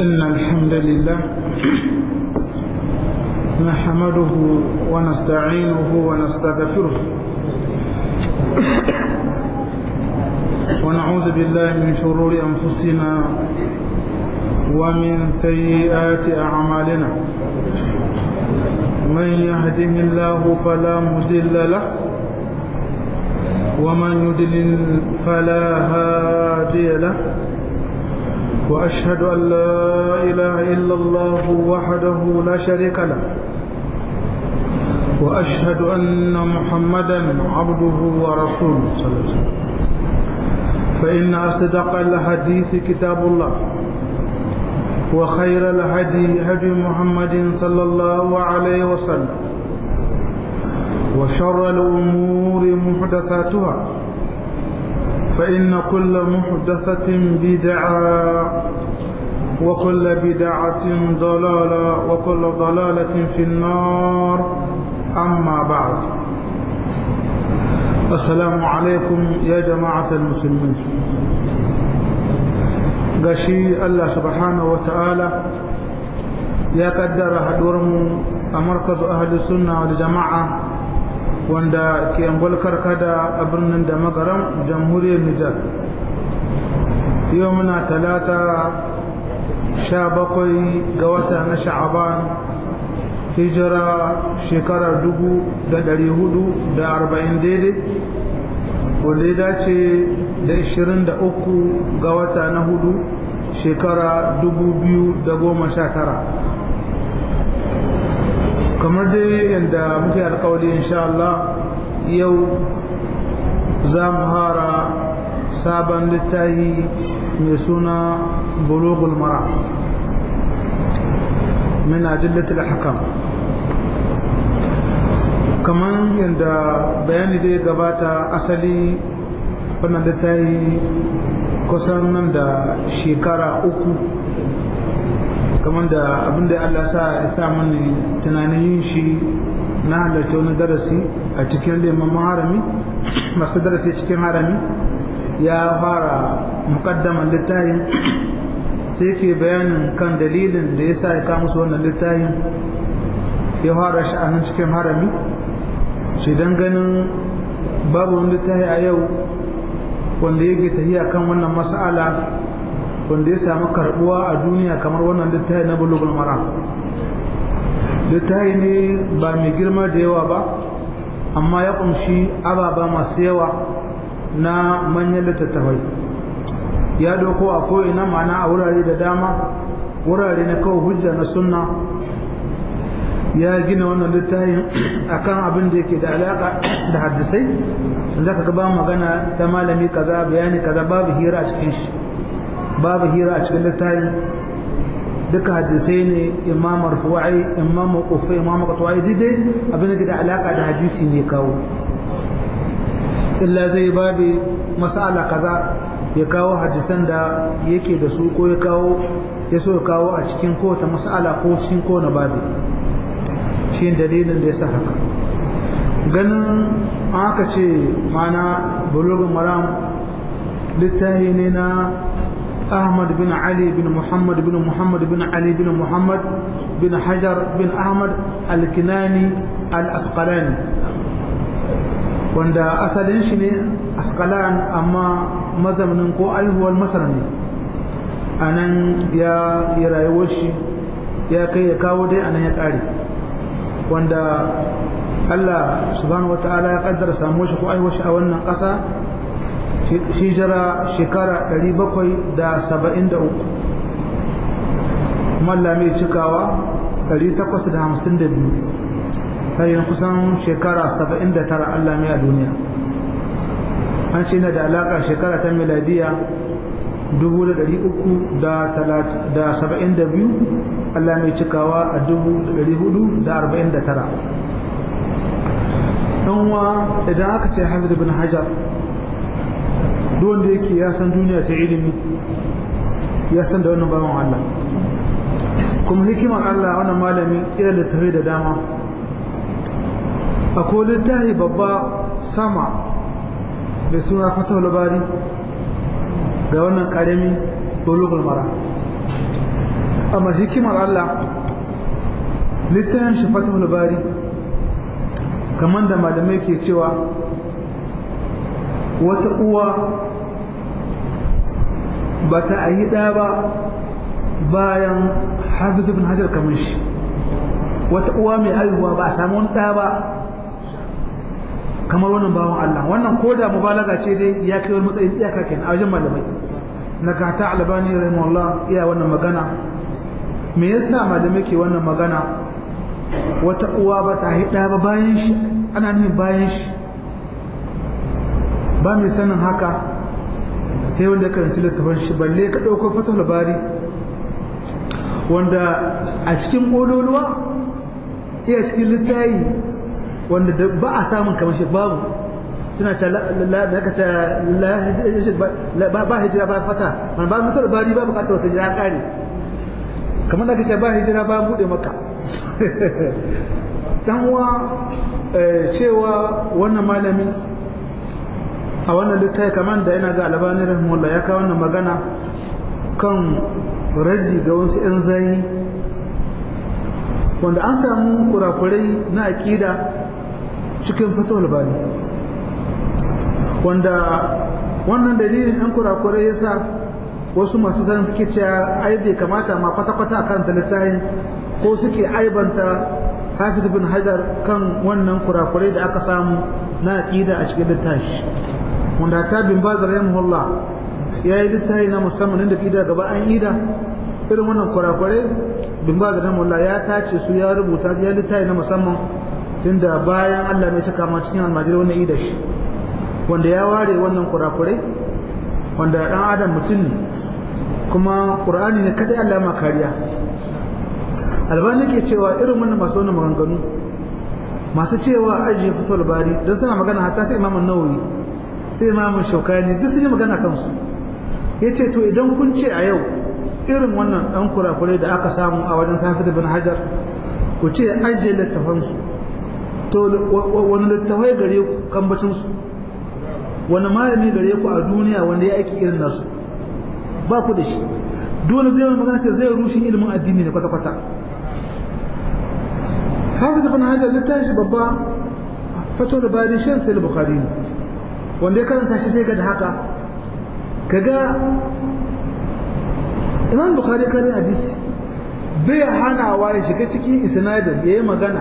إن الحمد لله نحمده ونستعينه ونستغفره ونعوذ بالله من شرور أنفسنا ومن سيئات أعمالنا من يهده الله فلا مضل له ومن يضلل فلا هادي له وأشهد أن لا إله إلا الله وحده لا شريك له وأشهد أن محمدا عبده ورسوله صلى الله عليه وسلم فإن أصدق الحديث كتاب الله وخير الهدي هدي محمد صلى الله عليه وسلم وشر الأمور محدثاتها فإن كل محدثة بدعة وكل بدعة ضلالة وكل ضلالة في النار أما بعد السلام عليكم يا جماعة المسلمين gashi Allah subhanahu wa ta'ala ya kaddara haɗuwarmu a markazu ahli sunna wal jama'a wanda ke angolkar kada a birnin da magaran jamhuriyar Nijar yau muna talata sha bakwai ga wata na sha'aban hijira shekarar dubu da dari hudu da arba'in daidai wanda ya dace da ishirin da uku ga wata na hudu shekara dubu biyu da goma sha tara kamar dai yadda muke alkawali insha Allah yau za mu hara sabon littafi mai suna bulugul mara min ajillatul hakam kamar yadda bayani dai gabata asali wannan littafi kusan nan da shekara uku kamar da abinda Allah sa ya sa mani tunanin yin shi na halarta wani darasi a cikin leman harami masu darasi cikin harami ya fara mukaddaman littafin sai ke bayanin kan dalilin da ya sa ya kama su wannan littafin ya fara sha'anin cikin harami shi don ganin babu wani littafi a yau wanda yake tafiya kan wannan mas'ala wanda ya samu karbuwa a duniya kamar wannan littafi na bulugul mara littafi ne ba mai girma da yawa ba amma ya kunshi ababa masu yawa na manyan littattafai ya doko a ko'ina mana a wurare da dama wurare na kawo hujja na sunna ya gina wannan littafin akan abin da yake da alaka da hadisai za ka gaba magana ta malami kaza bayani kaza babu hira a cikin shi babu hira a cikin littafin duka hadisai ne imam marfu'i imam mawqufi imam qatwa'i dai abin da da alaka da hadisi ne kawo illa zai babi mas'ala kaza ya kawo hadisan da yake da su ko ya kawo ya so ya kawo a cikin kowace mas'ala ko cikin kowane babi shi dalilin da ya sa haka ganin aka ce mana bulugun maram littahi ne na ahmad bin ali bin muhammad bin muhammad bin ali bin muhammad bin hajar bin ahmad al-kinani al-asqalani wanda asalin shi ne asqalan amma mazaunin ko aihuwar masar ne a nan ya yi rayuwar shi ya kai ya kawo dai a nan ya ƙare wanda Allah subhanahu wa ta'ala ya kaddara samu shi ko aiwa shi a wannan ƙasa hijira shekara 773 malla mai cikawa 852 tayin kusan shekara 79 Allah mai a duniya an shi na da alaka shekara ta miladiya 372 Allah mai cikawa a 449 wa idan aka ce hafiz bin hajar wanda yake ya san duniya ta ilimi ya san da wannan bawan Allah kuma hikimar Allah wannan malami ila da tafi da dama akwai littafi babba sama mai suna fatahul bari ga wannan karami bulugul mara amma hikimar Allah littafin shi fatahul bari kamar da malamai ke cewa wata uwa ba ta yi ɗa ba bayan hafiz ibn hajar kamar shi wata uwa mai haihuwa ba a samu wani ɗa ba kamar wannan bawan Allah wannan ko da mubalaga ce dai ya kai wani matsayin iyaka kenan a wajen malamai na gata albani rahimahullah iya wannan magana me yasa malamai ke wannan magana wata uwa ba ta haɗa ba bayan shi ana nufin bayan shi ba mai sanin haka sai wanda karanci littafin shi balle ka ɗauko fatah labari wanda a cikin ƙololuwa iya cikin littayi wanda ba a samun kamar shi babu suna ta ba hijira ba fata man ba mutar bari ba bukatar wata jira kare kamar da ka ce ba hijira ba bude maka dan uwa cewa wannan malami a wannan littafi kamar da yana ga albani rahimahullah ya kawo wannan magana kan raddi ga wasu yan zai wanda an samu kurakurai na aƙida cikin fatawar bani wanda wannan dalilin ɗan kurakurai ya sa wasu masu zan suke cewa ai bai kamata ma kwata-kwata kan littafin ko suke aibanta hafiz bin hajar kan wannan kurakurai da aka samu na aƙida a cikin littafi wanda ta bin bazar yamhullah ya yi littafi na musamman inda ƙida gaba an ida irin wannan kurakurai bin bazar yamhullah ya tace su ya rubuta ya littafi na musamman inda bayan Allah mai cika ma cikin almajirai wannan ida shi wanda ya ware wannan kurakurai wanda ɗan adam mutum ne kuma ƙur'ani ne kadai Allah ma kariya albani ke cewa irin wannan masu wannan maganganu masu cewa ajiye fitar bari don suna magana hatta sai imamun nawawi sai imamun shaukani duk sun yi magana kansu ya ce to idan kun ce a yau irin wannan ɗan kurakurai da aka samu a wajen safi bin hajar ku ce ajiye littafansu to wani littafai gare ku kambacinsu wani malami gare ku a duniya wanda ya aiki irin nasu ba ku da shi dole zai wani magana ce zai rushe ilimin addini ne kwata-kwata hafiz ibn hajar littafi babba fato da bayan shan sai bukhari ne wanda ya karanta shi zai ga da haka kaga imam bukhari kare hadisi bai hanawa ya shiga cikin isnadin ya yi magana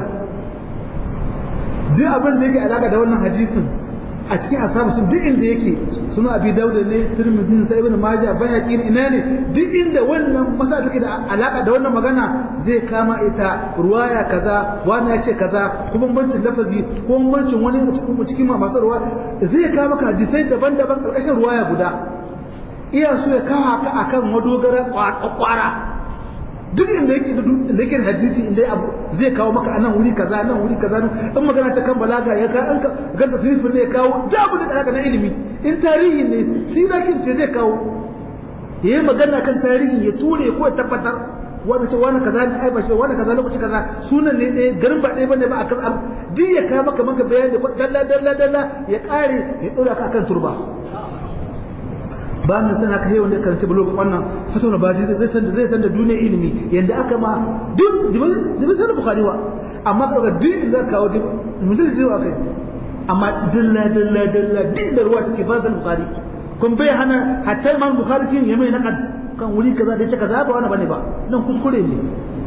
duk abin da yake alaka da wannan hadisin a cikin asabu sun duk inda yake suna abi dauda ne tirmidhi sai ibn majah bayhaqi ina ne duk inda wannan masala take da alaka da wannan magana zai kama ita ruwaya kaza wani ya ce kaza ko bambancin lafazi ko bambancin wani cikin cikin masu ruwa zai kama maka hadisai daban-daban karkashin ruwaya guda iya so ya kawo haka akan madogara kwara duk inda yake da yake hadisi inda abu zai kawo maka anan wuri kaza nan wuri kaza nan in magana ta kan balaga ya ka an ga da sirfin ne ya kawo da abu da alaka na ilimi in tarihi ne sirakin ce zai kawo yayi magana kan tarihi ya ture ko ya tabbatar wanda ce wani kaza ne ai ba shi wani kaza lokaci kaza sunan ne ɗaya garin ba ɗaya bane ba akan abu duk ya kawo maka maka bayani dalla dalla dalla ya kare ya dora ka akan turba ba mu sana ka yawan da karanta blog wannan fatawar ba zai san da zai san da duniyar ilimi yanda aka ma duk dibin sanar bukhari wa amma ka duk za ka kawo mutum zai wa kai amma dalla dalla dalla duk da ruwa take ba sanar bukhari kun bai hana hatta imam bukhari kin yamai na kan wuri kaza da ce kaza ba wani bane ba nan kuskure ne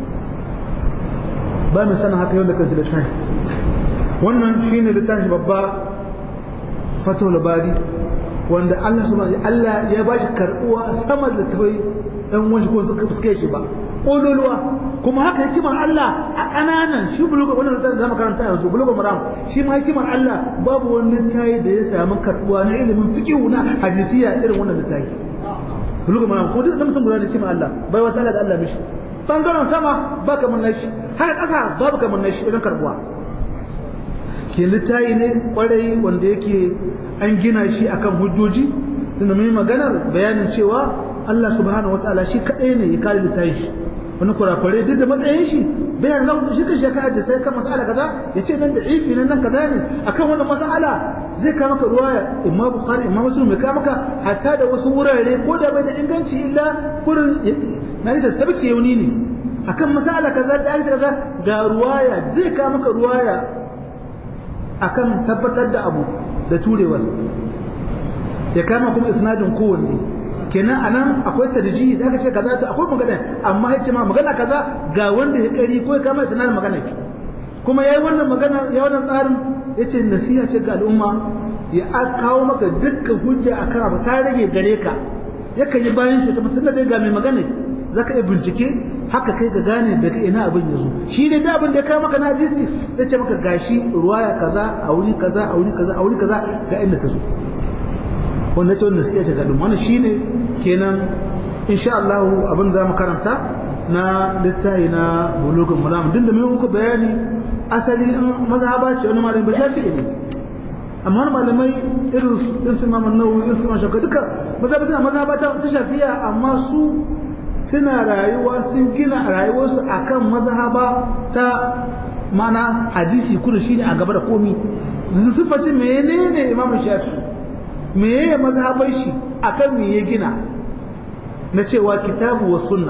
ba mu sana haka yawan da karanta littafi wannan shine littafi babba fatawar bari wanda Allah subhanahu Allah ya ba shi karbuwa sama da tawai dan wani ko suka fuske shi ba kololuwa kuma haka hikimar Allah a kananan shi bulugo wannan da zama karanta yanzu bulugo maram shi ma hikimar Allah babu wani littafi da ya samu karbuwa na ilimin fiqh na hadisiya irin wannan littafi bulugo maram ko duk mutum guda da hikimar Allah bai wata Allah da Allah mishi bangaren sama ba kamar nashi haka kasa babu kamar nashi irin karbuwa ke littayi ne kwarai wanda yake an gina shi akan hujjoji tunda mai maganar bayanin cewa Allah subhanahu wataala shi kadai ne ya kare littayin shi wani kurakure duk da matsayin shi bayan zan shi kan shekara da sai kan mas'ala kaza ya ce nan da ifi nan nan kaza ne akan wannan mas'ala zai ka maka ruwaya imma bukhari imma muslim mai ka maka hatta da wasu wurare ko da bai da inganci illa kurin na yi sabki yauni ne akan masala kaza da aka kaza ga ruwaya zai ka maka ruwaya akan tabbatar da abu da turewar ya kama kuma isnadin kowanne kenan anan akwai tarjihi da aka ce kaza to akwai magana amma ya ce ma magana kaza ga wanda ya kari ko ya kama isnadin magana kuma yayi wannan magana ya wannan tsarin yace nasiha ce ga al'umma ya kawo maka dukkan hujja akan abu ta rage gare ka yakan yi bayan shi ta mutum da ga mai magana zaka iya bincike haka kai ka gane daga ina abin ya zo shi ne da abin da ya kawo maka na hadisi zai ce maka gashi ruwaya kaza a wuri kaza a wuri kaza a wuri kaza ga inda ta zo wanda ta wannan sai ya shiga dum wannan shine kenan insha Allah abin za mu karanta na littafi na bulugul maram din da mun muku bayani asali in mazhaba ce wani malami ba shafi'i ne amma wani malamai irin su su Imam Nawawi irin su Imam Shafi'i duka mazhaba suna mazhaba ta shafi'a amma su suna rayuwa sun gina rayuwarsu akan mazhaba ta mana hadisi kudu shine a gaba da komi sifacin menene Imam Shafi'i meye mazhabar shi akan me ya gina na cewa kitabu wa sunna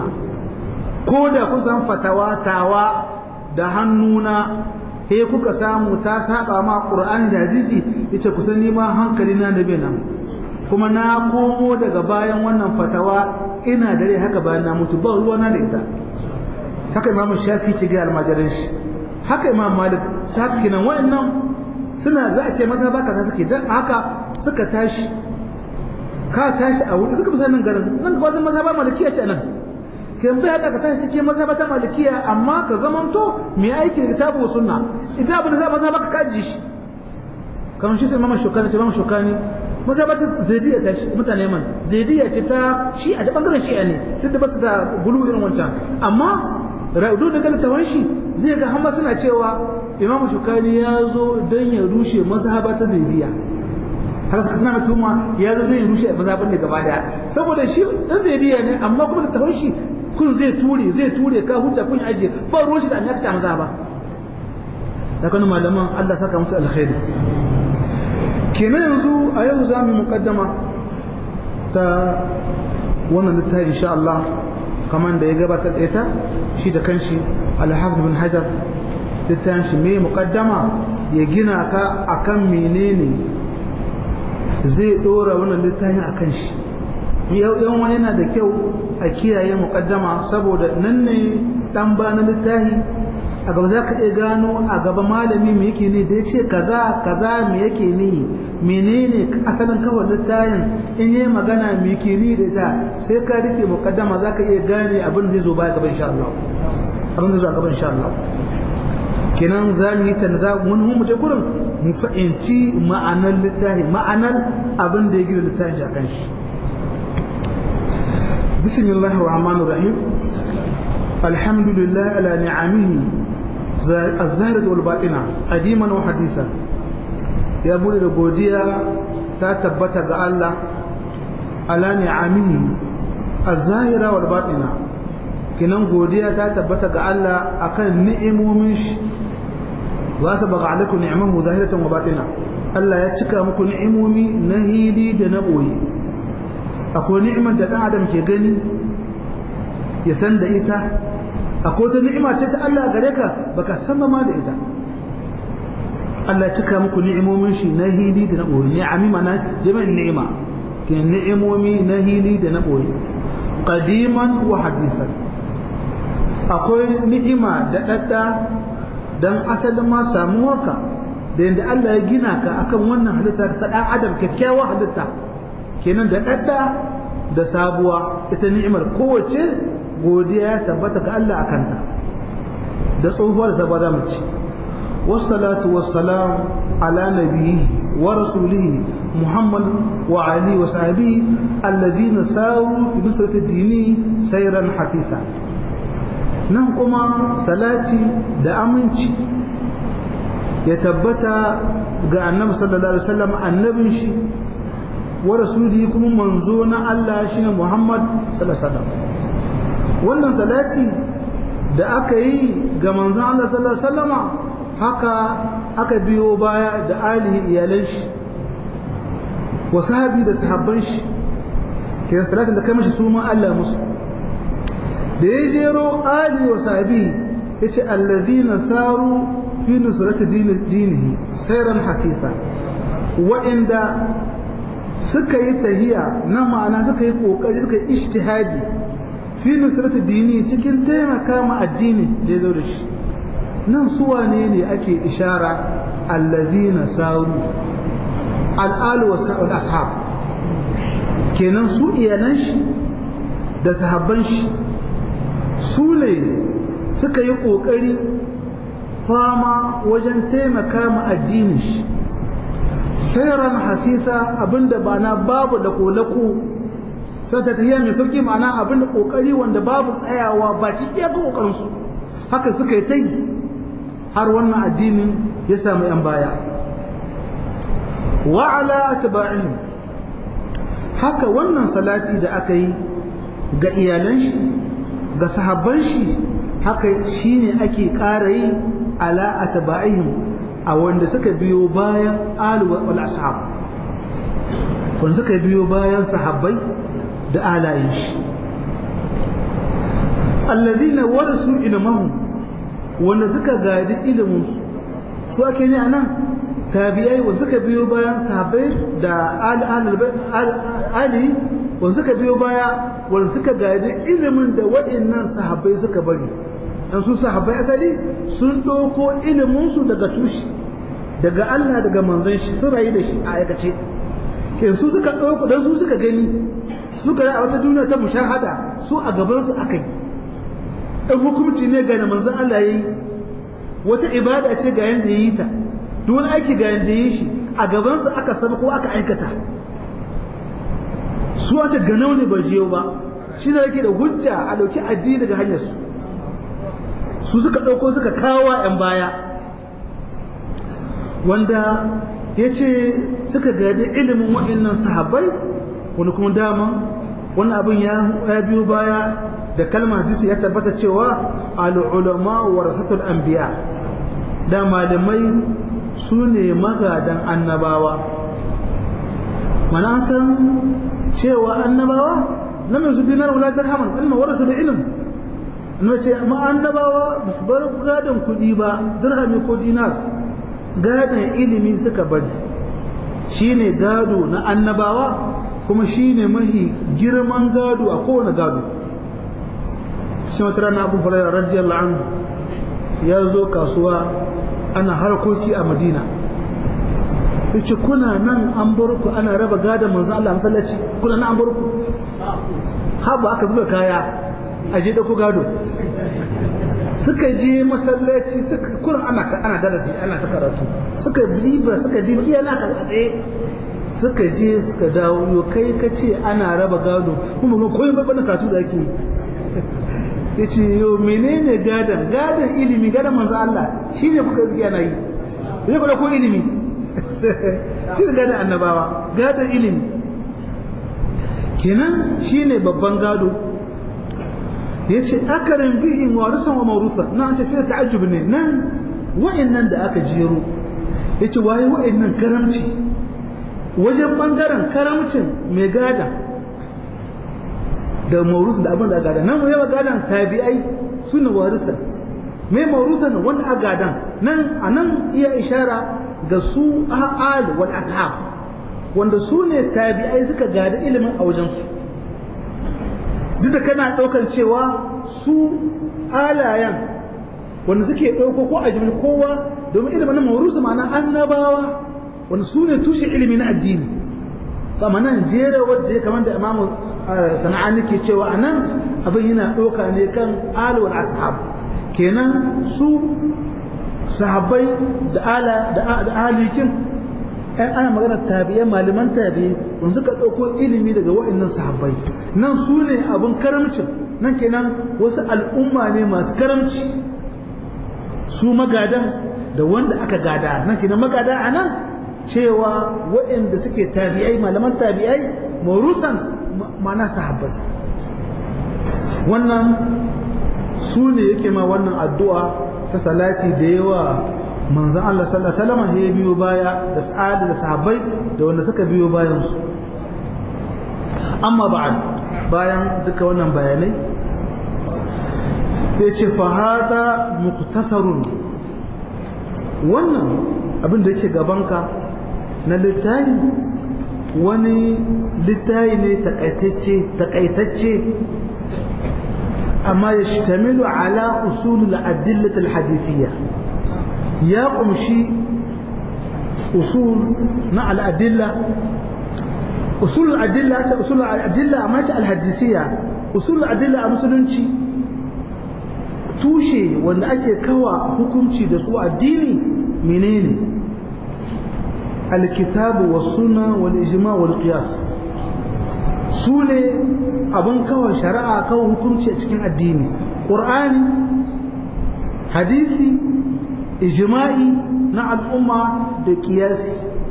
ko da kun san fatawa tawa da hannuna he kuka samu ta saba ma qur'ani da hadisi yace ku sani ma hankali na da nan kuma na komo daga bayan wannan fatawa ina dare haka bayan na mutu ba ruwa na da ita haka imamu shafi ce ga almajirin shi haka imam malik saka kinan wa'annan suna za a ce maza ba kaza suke dan haka suka tashi ka tashi a wuri suka fi nan garin nan ga wasu maza ba malikiya ce nan kan bai haka ka tashi cikin maza ba ta malikiya amma ka zamanto mai aiki da kitabu wa sunna idan abin da za maza ba ka kaji shi kamar shi sai mama shokani ce mama shokani maza ba ta zaidiya ta mutane man zaidiya ce ta shi a ta bangaren shi'a ne duk da basu da gulu irin wancan amma ra'udu da galitawan shi zai ga hamma suna cewa imamu shukani ya zo don ya rushe mazhaba ta zaidiya haka suka suna tuma ya zo don ya rushe mazhaban da gaba daya saboda shi dan zaidiya ne amma kuma da tawon shi kun zai ture zai ture ka hujja kun aje ba ruwan shi da an yaka mazhaba da kanu malaman Allah saka musu alkhairi kenan yanzu a yau za mu mukaddama ta wannan littafi insha Allah kamar da ya gabatar da ita shi da kanshi al-Hafiz bin Hajar littafin shi me mukaddama ya gina ka akan menene zai dora wannan littafin akan shi yau wani yana da kyau a kiyaye mukaddama saboda nan ne dan ba na littafi a gaba za ka iya gano a gaba malami me yake ne da ya ce kaza kaza me yake ne menene asalin kawai littafin in yi magana me yake ne da ita sai ka rike mukaddama za ka iya gane abin zai zo baya gaba insha Allah abin zai zo a gaba insha Allah kenan za mu yi ta za mun mu je gurin mu fahimci ma'anar littafi ma'anar abin da ya gina littafin a kan shi bismillahir rahmanir rahim alhamdulillah ala ni'amihi الزهرة والباطنة قديما وحديثا يا بولي الغودية تثبت الله على نعمه الظاهرة والباطنة kinan godiya ta tabbata ga Allah akan ni'imomin shi wa sabaga alaikum ni'amahu zahiratan wa batina Allah ya cika muku ni'imomi na hili da na boye akwai ni'imar da dan adam ke gani ya san da ita akwai wata ni'ima ce ta Allah gare ka baka san ma da ita Allah cika muku ni'imomin shi na hili da na boye ni'ami mana jami'in ni'ima ke ni'imomi na hili da na boye qadiman wa hadisan akwai ni'ima da dadda dan asalin ma samuwarka da yadda Allah ya gina ka akan wannan halitta ta dan adam kyakkyawar halitta kenan da dadda da sabuwa ita ni'imar kowace godiya ya tabbata ga Allah akan ta da tsohuwar sabuwa za mu ci wassalatu wassalam ala nabiyyi wa rasulihi muhammad wa ali wa sahbihi alladhina sawu fi nusrati dini sayran hasisa nan kuma salati da aminci ya tabbata ga annabi sallallahu alaihi wasallam annabin shi wa rasuli kuma manzo na Allah shine Muhammad sallallahu alaihi wasallam wannan salati da aka yi ga manzon Allah sallallahu alaihi wasallama haka aka biyo baya da alihi iyalan shi wa sahabi da sahabban shi kiran salatin da kai mashi su ma Allah musu da ya jero ali wa sahabi yace allazina saru fi nusrati dinihi sayran hasisa wa'inda suka yi tahiya na ma'ana suka yi kokari suka yi ijtihadi fi nusrati dini cikin taimaka ma addini da ya zo da shi nan su wane ne ake ishara allazina saru al'al wa sa'ul ashab kenan su iyalan shi da sahabban shi su ne suka yi kokari fama wajen taimaka ma addinin shi sairan hasisa abinda ba na babu da kolako sai ta tafiya mai sauki ma'ana abinda kokari wanda babu tsayawa ba ki iya ga kokarin su haka suka yi tai har wannan addinin ya samu yan baya wa ala atba'ihim haka wannan salati da aka yi ga iyalan shi ga sahabban shi haka shine ake ƙara yi ala atba'ihim a wanda suka biyo bayan alu wal ashab wanda suka biyo bayan sahabbai da alayin shi alladhina warasu ilmahum wanda suka gadi ilimin su su ake ne anan tabi'ai wanda suka biyo bayan sahabbai da ali wanda suka biyo baya wanda suka gadi ilimin da waɗannan sahabbai suka bari dan su sahabbai asali sun ɗauko iliminsu daga tushe daga Allah daga manzon shi sun rayu da shi a aikace ke su suka ɗauko dan su suka gani suka yi a wata duniya ta mushahada su a gaban su akai dan hukunci ne ga manzon Allah yayi wata ibada ce ga yanda yayi ta duk wani aiki ga yanda yayi shi a gaban su aka saba ko aka aikata su wata ganau ne ba jiyo ba shi ne yake da hujja a ɗauki addini daga hanyar su su suka ɗauko suka kawo ‘yan baya wanda ya ce suka gadi ilimin waɗannan sahabbai wani kuma dama wani abin ya biyo baya da kalmar hadisi ya tabbata cewa al'ulama wa rasatul anbiya da malamai su ne magadan annabawa mana san cewa annabawa lam yusu dinar wala dirhaman ilma warasu da ilm na ce amma annabawa ba su bar gadon kuɗi ba dirhami ko dinar gadon ilimi suka bari shine gado na annabawa kuma shine mahi girman gado a kowane gado shi wata rana abu hulaira radiyallahu anhu ya zo kasuwa ana harkoki a madina yace kuna nan an bar ku ana raba gadon manzo Allah masallaci kuna nan an bar ku haba aka zuba kaya a je dauko gado suka je masallaci suka kurin ana ana darasi ana ta karatu suka biliba suka je iya na ka tsaye suka je suka dawo yo kai ka ce ana raba gado kuma ba koyi babban karatu da ake yace yo menene gadan gadan ilimi gadan manzo Allah shine kuka iske ana yi ne ko ko ilimi shi ne gadan annabawa gadan ilimi kenan shine babban gado ya ce akarin bihin warisan wa maurusa na an ce fiye ta'ajjub ne nan wa'annan da aka jero ya ce waye wa'annan karamci wajen bangaren karamcin mai gada da maurusa da abin da gada nan yawa gadan tabi'ai su ne warisan mai maurusan wanda a gadan nan a nan iya ishara ga su a'al wal ashab wanda su ne tabi'ai suka gada ilimin a wajensu duk da kana ɗaukan cewa su alayen wanda suke ɗauko ko a jimin kowa domin ilimin na maurusu ma'ana annabawa wanda su ne tushe ilimi na addini kama nan jera wadda ya kamar da imamu sana'ani ke cewa a nan abin yana ɗauka ne kan alwar ashab kenan su sahabbai da ala da alikin ɗan ana magana tabi'ai malaman tabi'ai wanda suka ɗauko ilimi daga wa'annan sahabbai nan su ne abin karamcin nan kenan wasu al'umma ne masu karamci su magadan da wanda aka gada nan kenan magada a nan cewa waɗanda suke tabi'ai malaman tabi'ai maurusan mana sahabbai wannan su ne yake ma wannan addu'a ta salati da yawa manzon Allah sallallahu alaihi wasallam ya biyo baya da sa'ada da sahabbai da wanda suka biyo bayan su amma ba'ad bayan duka wannan bayanai ya ce fa hada muktasarun wannan abin da yake gabanka na littafi wani littafi ne takaitacce takaitacce amma ya shtamilu ala usulul adillatul hadithiyya ya kumshi usul na al'adilla usul al'adilla ta usul al'adilla amma ta al-hadithiyya usul al'adilla a musulunci tushe wanda ake kawa hukunci da su addini menene alkitabu was sunna wal ijma wal qiyas su ne abin kawai shari'a kawai hukunci a cikin addini qur'ani hadisi ijma'i na al'umma da qiyasi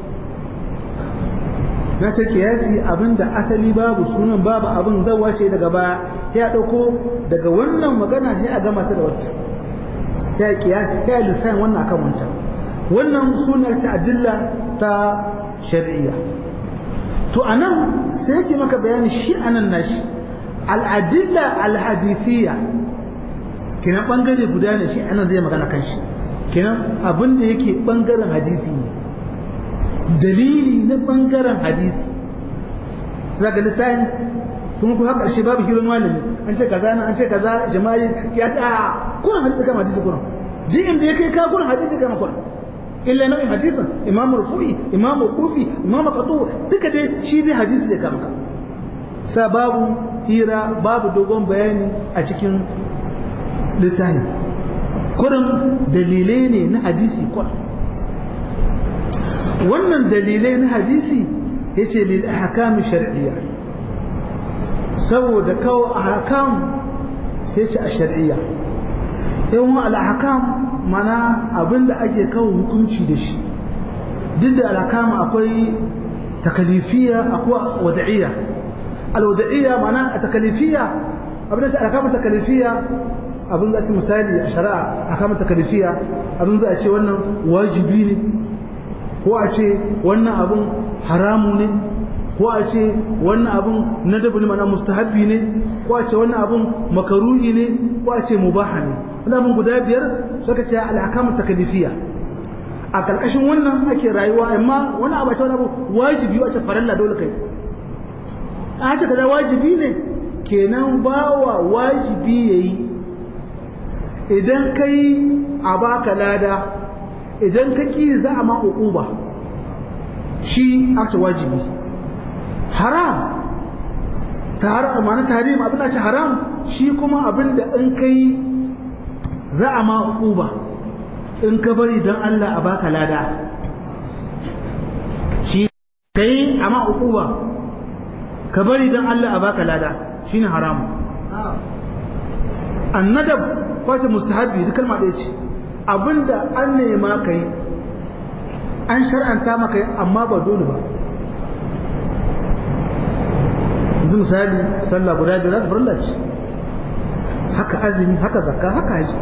na ce kiyasi abinda asali babu sunan babu abin zawa ce daga baya ya dauko daga wannan magana sai a gama ta da wacce ya kiyasi ya lissayin wannan akan wancan wannan suna ce adilla ta shari'iyya to anan sai yake maka bayani shi anan nashi al'adilla al-hadithiyya kenan bangare guda ne shi anan zai magana kan shi kenan abin da yake bangaren hadisi ne dalili na bangaren hadisi za ga littafin kuma ku haka shi babu hirin malami an ce kaza nan an ce kaza jama'i ya ce a kuna hadisi kama hadisi kuna ji inda ya kai ka kuna hadisi kama kuna illa nau'in hadisin imam rufu'i imam kufi imam qatu duka dai shi dai hadisi da kama ka sa babu hira babu dogon bayani a cikin littafin kurin dalilai ne na hadisi kuna wannan dalilai na hadisi yace lil ahkam shar'iyya saboda kawo ahkam yace a shar'iyya yawan al ahkam mana abinda ake kawo hukunci da shi duk da al ahkam akwai takalifiyya akwai wad'iyya al wad'iyya mana a takalifiyya abinda ta ahkam takalifiyya abin za a ce misali a shari'a ahkam takalifiyya abin za a ce wannan wajibi ne ko a ce wannan abun haramu ne ko a ce wannan abun nadabu ne mana mustahabbi ne ko a ce wannan abun makaruhi ne ko a ce mubaha ne wannan abun guda biyar suka ce al'akamu takalifiyya a karkashin wannan ake rayuwa amma wani abu ce wani abu wajibi a ce faralla dole kai a ce kaza wajibi ne kenan bawa wajibi yayi idan kai a baka lada idan ka ƙi za a ma uquba shi aka wajibi haram ta haram ma'ana tahrim abin da ce haram shi kuma abin da in kai za a ma uquba in ka bari don Allah a baka lada shi kai a ma uquba ka bari don Allah a baka lada shine haram annadab kwace mustahabi duk kalma ɗaya ce abinda an nema ka yi an shar'anta maka yi amma ba dole ba yanzu misali sallah guda biyar za ta farilla ce haka azumi haka zakka haka haji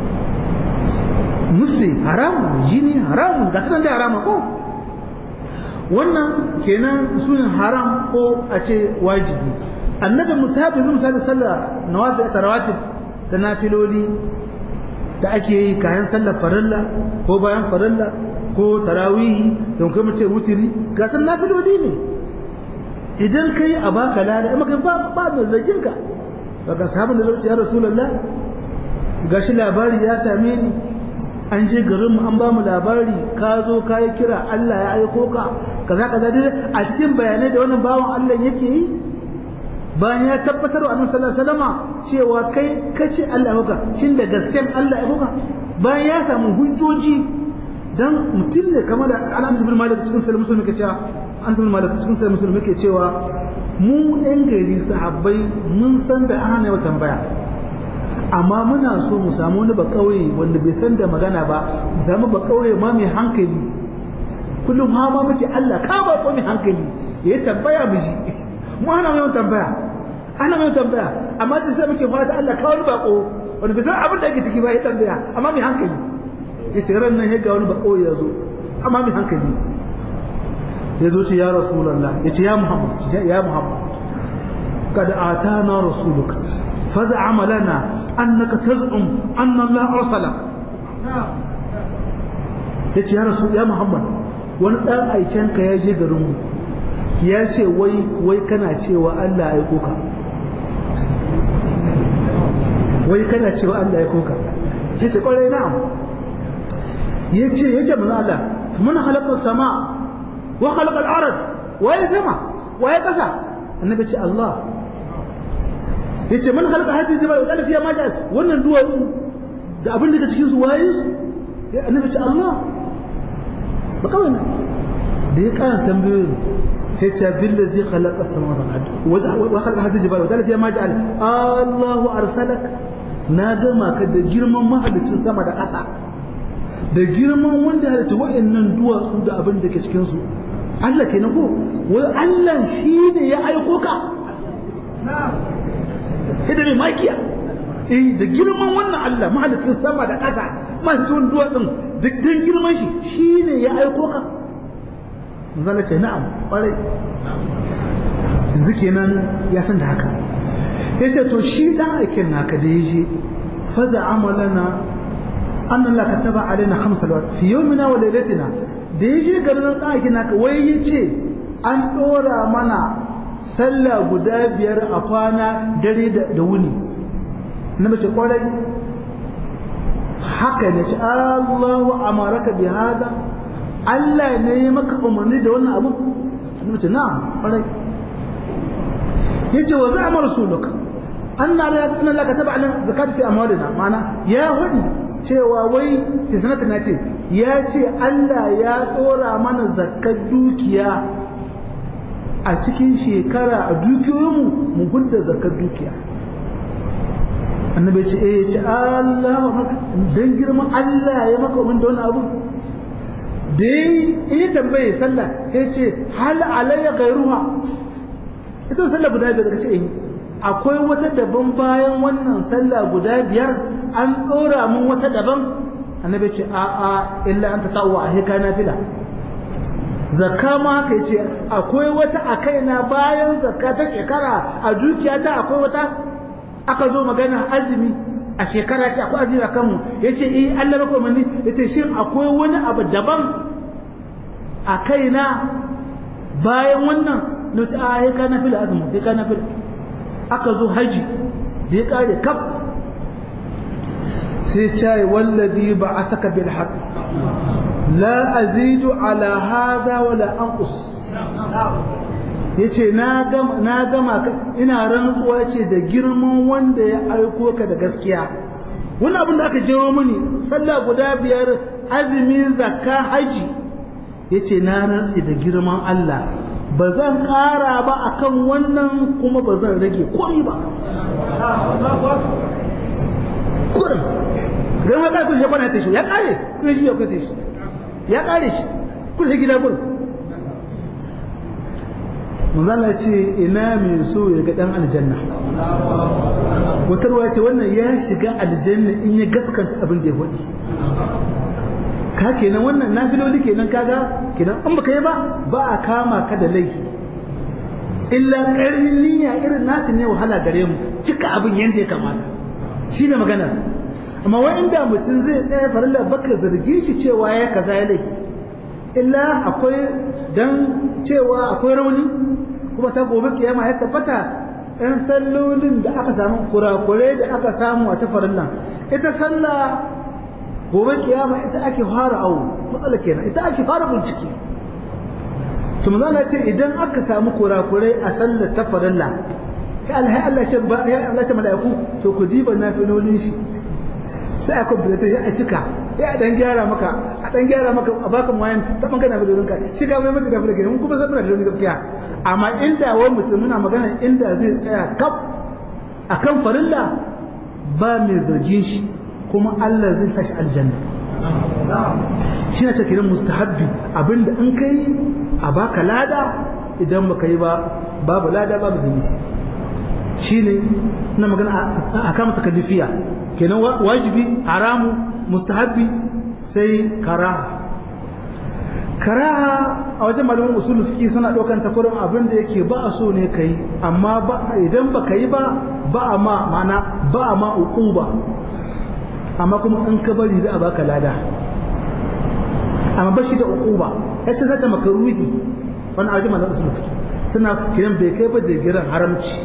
musu haramun jini haramun ga sanar da haramun ko wannan kenan sunan haram ko a ce wajibi annabi musahabi misali sallah nawafi ta rawatib ta nafiloli da ake yi kayan sallar farilla ko bayan farilla ko tarawihi don kuma ce wutiri ga san nafiloli ne idan kai a baka lada amma kai ba ba da zagin ka daga sahabin da zai ya rasulullah gashi labari ya same ni an je garin mu an ba mu labari ka zo ka yi kira Allah ya aiko ka kaza kaza dai a cikin bayanai da wannan bawan Allah yake yi bayan ya tabbatar wa annabi sallallahu alaihi wasallama cewa kai kace Allah ya maka shin da gasken Allah ya maka bayan ya samu hujjoji dan mutum ne kamar da Anas bin Malik cikin sahih Muslim yake cewa Anas bin Malik cikin sahih Muslim yake cewa mu yan gari sahabbai mun san da ana yau tambaya amma muna so mu samu wani ba kauye wanda bai san da magana ba mu samu ba kauye ma mai hankali kullum ha ma muke Allah ka ba ko mai hankali ya tambaya mu ji mu ana mai tambaya ana mai tambaya amma sai sai muke fata Allah ka wani bako wanda bai san abin da yake ciki ba ya tambaya amma mai hankali yace ran nan ya ga wani bako ya zo amma mai hankali ya zo ce ya rasulullah yace ya muhammad ya muhammad kad atana rasuluka فزعم لنا أنك تزعم أن الله أرسلك yace ya rasu ya muhammad wani ɗan aikenka ya je garinmu ya ce wai wai kana cewa allah ya aiko ka wai kana cewa allah ya aiko ka ya ce ƙwarai na'am ya ce ya ce mana allah mun halakar sama wa halakar arad waye sama waye ƙasa annabi ce allah ya ce man halaka hadin jibal wa fiya ma ja'al wannan duwatsu da abin da ke cikin su waye su ya annabi ce Allah ba kawai ne da ya kana tambayoyin ya ce billazi khalaqa samawati wal ardi wa khalaqa hadin jibal wa fiya ma ja'al Allahu arsalak na gama ka da girman mahalicin sama da ƙasa da girman wanda halitta wa'annan duwatsu da abin da ke cikin su Allah kenan ko wai Allah shine ya aiko ka na'am da mai makiya eh da girman wannan Allah mahalicin sama da ƙasa mahalicin duwatsun duk dan girman shi shine ya aiko ka zalla ce na'am ƙwarai yanzu kenan ya san da haka yace to shi dan aikin naka da yaje faza amalana anna la kataba alaina khams salawat fi yawmina wa laylatina da yaje garin dan aikin naka wai yace an dora mana sallah guda biyar a kwana dare da wuni na mace kwarai haka ne ce Allahu amaraka bi hada Allah ne ya maka umarni da wannan abu na mace na'am kwarai yace wa za'ama rasuluka anna la anna la kataba ala zakati fi amwalina mana ya hudi cewa wai sai sanata na ce ya ce Allah ya dora mana zakkar dukiya a cikin shekara a dukiyoyinmu mu hudda zakar dukiya annabi ce eh ce Allah dan girman Allah ya maka umin da wani abu da yi tambaye sallah ya ce hal alayya gairuha ita sallah guda biyar daga ce eh akwai wata daban bayan wannan sallah guda biyar an ɗora mun wata daban annabi ce a a illa an ta ta'uwa a heka na fila zakka ma haka yace akwai wata a kaina bayan zakka ta shekara a dukiyata akwai wata aka zo magana azumi a shekara ce akwai azumi a kanmu yace eh Allah maka umarni yace shin akwai wani abu daban a kaina bayan wannan na ta a ka na fila azumi sai ka na fila aka zo haji da ya kare kaf sai ce wallazi ba'athaka bil haqq لا أزيد على هذا ولا أنقص yace na gama na gama ina rantsuwa yace da girman wanda ya aiko ka da gaskiya wani abin da aka jewo mini sallah guda biyar azumi zakka haji yace na rantsi da girman Allah ba zan ƙara ba akan wannan kuma ba zan rage komai ba kurin don haka kun shi kwana ta shi ya kare kun shi ya kwata shi ya kare shi kun sai gida gurin manzala ce ina mai so ya ga dan aljanna wata ruwa ce wannan ya shiga aljanna in ya gaskanta abin da ya faɗi ka kenan wannan nafiloli kenan kaga kenan an baka yi ba ba a kama ka da laifi illa ƙarfin niyya irin nasu ne wahala gare mu cika abin yadda ya kamata shi ne maganar amma wa'inda mutum zai tsaya farilla baka zargin shi cewa ya kaza ya laifi illa akwai dan cewa akwai rauni kuma ta gobe kiyama ya tabbata ɗan sallolin da aka samu kurakurai da aka samu a ta farilla ita sallah gobe kiyama ita ake fara awo matsala kenan ita ake fara bincike to manzo ce idan aka samu kurakurai a sallar ta farilla kai alhai Allah ce ba ya Allah ce mala'iku to ku diba nafilolin shi sai a kwamfuta ya a cika ya a dan gyara maka a dan gyara maka a baka mayan ta bangana da dorinka shi ka mai mace da fulake mun kuma san muna da dorin gaskiya amma inda wani mutum muna magana inda zai tsaya kaf akan farilla ba mai zargin shi kuma Allah zai sa shi aljanna shi na ce kiran mustahabbi abinda in kai a baka lada idan baka yi ba babu lada babu zunubi shine na magana a kama takallifiya kenan wajibi haramu mustahabbi sai karaha karaha a wajen malamin usul fiqi suna ɗaukan takurin abin da yake ba a so ne kai amma ba idan ba ka yi ba ba a ma mana ba a ma uquba amma kuma in ka bari za a baka lada amma ba shi da uquba sai sai ta makaruhi wannan a wajen malamin usul fiqi suna kiran bai kai ba da giran haramci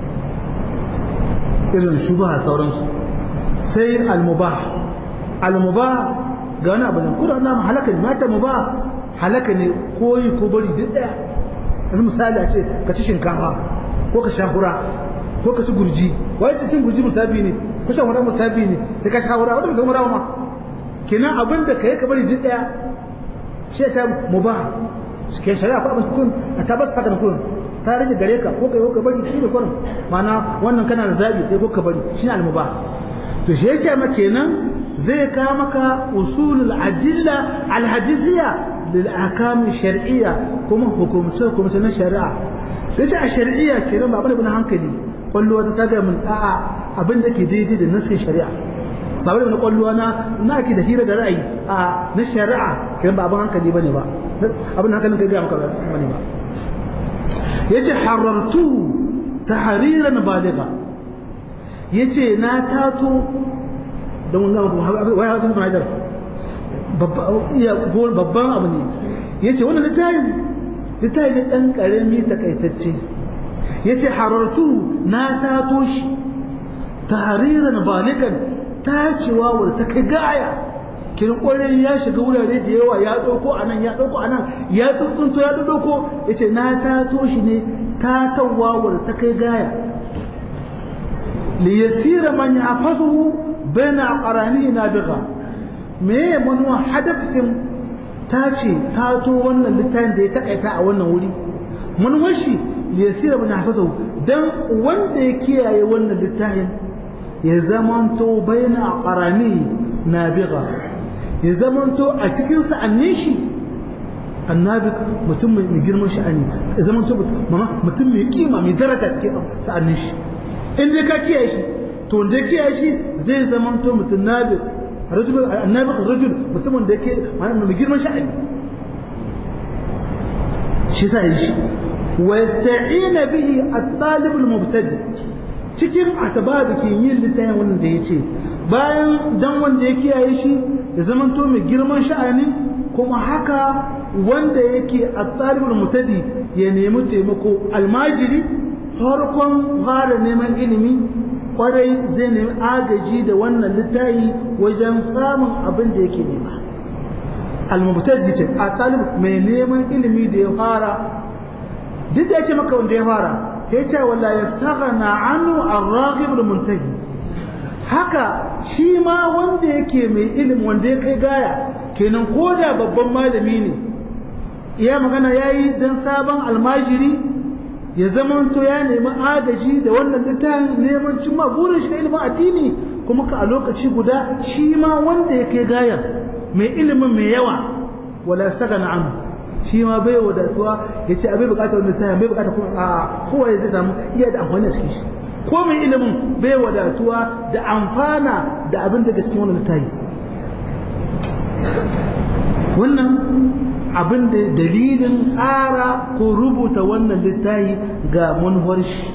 irin shubha sauransu sai al-mubah al-mubah ga wani abu ne kuma na halaka ne mata mubah halaka ne koyi ko bari duk daya yanzu misali a ce ka ci shinkafa ko ka sha hura ko ka ci gurji wai ci cin gurji musabi ne ko shan hura musabi ne sai ka sha hura wanda musamman hura ma kenan abin da kai ka bari duk daya shi ta mubah ke shari'a ko abin kun a tabbata haka da kun ta rage gare ka ko kai ko ka bari shi ne kurin ma'ana wannan kana da zabi kai ko ka bari shi ne al-mubah to shi yake ma kenan zai ka maka usulul adilla al-hadithiyya lil ahkam shar'iyya kuma hukumce hukumce na shari'a yace a shar'iyya kenan ba bane hankali kwallo ta taga mun a'a abin da ke daidai da nasin shari'a ba bane na kwallo na na ki da hira da ra'ayi a na shari'a kenan ba abin hankali bane ba abin hankalin kai ga maka bane ba yace harartu tahriran baligha yace na tato don wannan wai hafiz bin hajar babban abu ne yace wannan littafin littafin ne dan karami takaitacce yace harartu na tato shi tahriran balikan tacewa wadda ta kai gaya kin kwarai ya shiga wurare da yawa ya dauko anan ya dauko anan ya tsuntsunto ya dauko yace na tato shi ne tatawa wadda ta kai gaya li yasira man yahfazuhu baina aqranihi nabiga me manuwa hadafin tace tato wannan littafin da ya takaita a wannan wuri manuwar shi li yasira man yahfazuhu dan wanda ya kiyaye wannan littafin ya zamanto baina aqranihi nabiga ya zamanto a cikin sa'annin shi annabi mutum mai girman sha'ani ya zamanto mutum mai kima mai daraja cikin sa'annin shi in dai ka kiyaye shi to wanda ya kiyaye shi zai zamanto mutum nabi rajul annabi rajul mutumin da yake mai girman sha'ani shi sa yi shi wa yasta'ina bihi at-talib al-mubtadi cikin asbabikin yin littafin wannan da yace bayan dan wanda ya kiyaye shi ya zamanto mai girman sha'ani kuma haka wanda yake at-talibul mutadi ya nemi taimako almajiri farkon fara neman ilimi kwarai zai nemi agaji da wannan littafi wajen samun abin da yake nema al-mubtadi ce at-talib mai neman ilimi da ya fara duk da yake maka wanda ya fara ya ce wala yastaghna anhu ar-raghib al-muntahi haka shi ma wanda yake mai ilimi wanda ya kai gaya kenan ko da babban malami ne iya magana ya yi don sabon almajiri ya zamanto ya nemi agaji da wannan littafin neman cimma burin shi na ilimin addini kuma ka a lokaci guda shi ma wanda ya kai gaya mai ilimin mai yawa wala saka na amu shi ma bai wadatuwa ya ce abai bukatar wani littafin bai bukatar kuma a kowa zai samu iya da amfani a cikin shi ko mai ilimin bai wadatuwa da amfana da abin daga cikin wannan littafi wannan abin da dalilin tsara ko rubuta wannan littafi ga manufar shi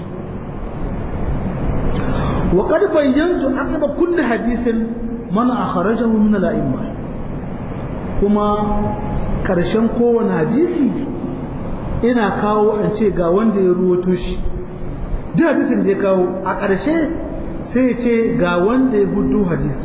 wa qad bayyantu aqaba kulli hadisin man akhrajahu min al-a'imma kuma karshen kowane hadisi ina kawo an ce ga wanda ya ruwato shi duk hadisin da ya kawo a ƙarshe sai ya ce ga wanda ya hudu hadisi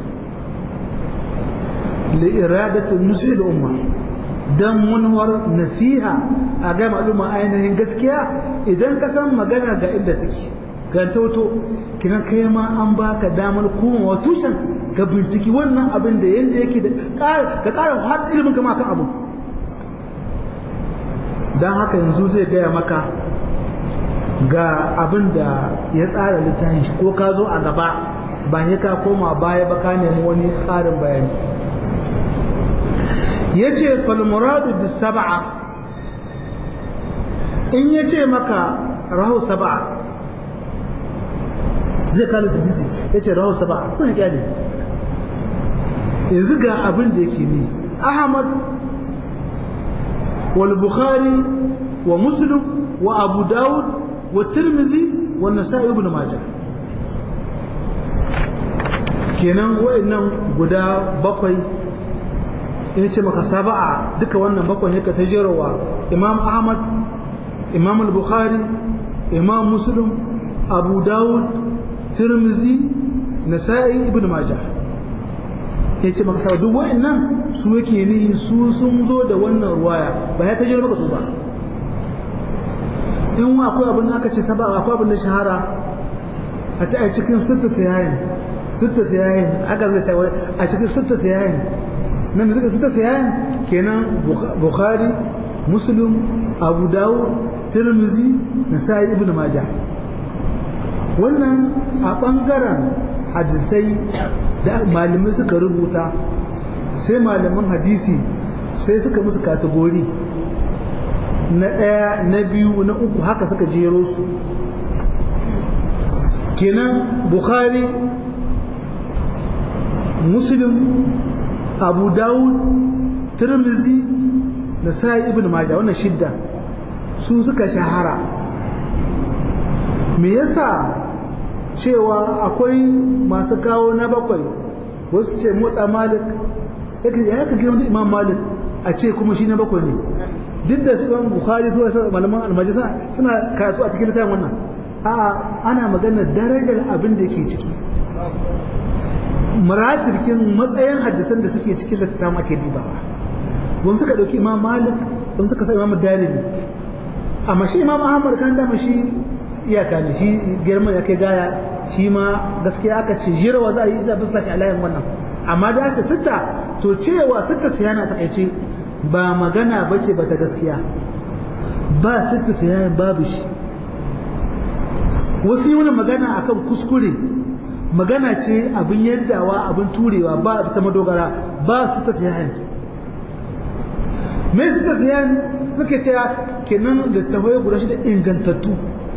li iradatin nusu da umma dan munwar nasiha a ga maluma ainihin gaskiya idan ka san magana ga inda take ga tauto kinan kai ma an baka damar kuma wa tushen ka binciki wannan abin da yanda yake da ka ƙara har ilimin kama kan abu dan haka yanzu zai gaya maka ga abin da ya tsara littafin shi ko ka zo a gaba ba ya ka koma baya ba ka nemi wani ƙarin bayani ya ce falmuradu da saba'a in ya ce maka rahu saba'a zai kala da jisi ya ce rahu saba'a kuna kyale yanzu ga abin da yake ne ahmad wal bukhari wa muslim wa abu dawud wa tirmizi wa nasa'i ibn majah kenan wayannan guda bakwai in ce maka saba'a duka wannan bakwai ne ka ta jerowa imam ahmad imam al-bukhari imam muslim abu dawud tirmizi nasa'i ibn majah ya ce maka sabu duk wa'annan su yake ni su sun zo da wannan ruwaya ba ya ta jero maka su ba in akwai abin da aka ce saba'a akwai abin da shahara a ta a cikin sitta sayayin sitta sayayin aka zai ce a cikin sitta sayayin nan da suka sayayin kenan bukhari muslim abu dawud tirmizi nasa'i ibn majah wannan a bangaren hadisai da malamai suka rubuta sai malaman hadisi sai suka musu kategori na ɗaya na biyu na uku haka suka jero su kenan bukhari muslim abu dawud tirmizi da sa'i ibn majah wannan shidda su suka shahara me yasa cewa akwai masu kawo na bakwai wasu ce motsa malik ya ka gina imam malik a ce kuma shi na bakwai ne duk da su imam bukhari zuwa sa malaman almaji suna karatu a cikin littafin wannan a ana magana darajar abin da ke ciki muratirkin matsayin hadisan da suke cikin littafin ake dibawa wani suka dauki imam malik wani suka sa imam dalili amma shi imam ahmad kan dama shi iyaka ne shi girman ya kai gaya shi ma gaskiya aka ce jirwa za a yi isa bisa shi alayin wannan amma da aka sitta to cewa sitta siyana ta kaice ba magana ba ce ba ta gaskiya ba sitta siyanin babu shi wasu yi wani magana akan kuskure magana ce abin yaddawa abin turewa ba ta madogara ba sitta siyanin me sitta siyanin suke cewa kenan da tahoye guda shi da ingantattu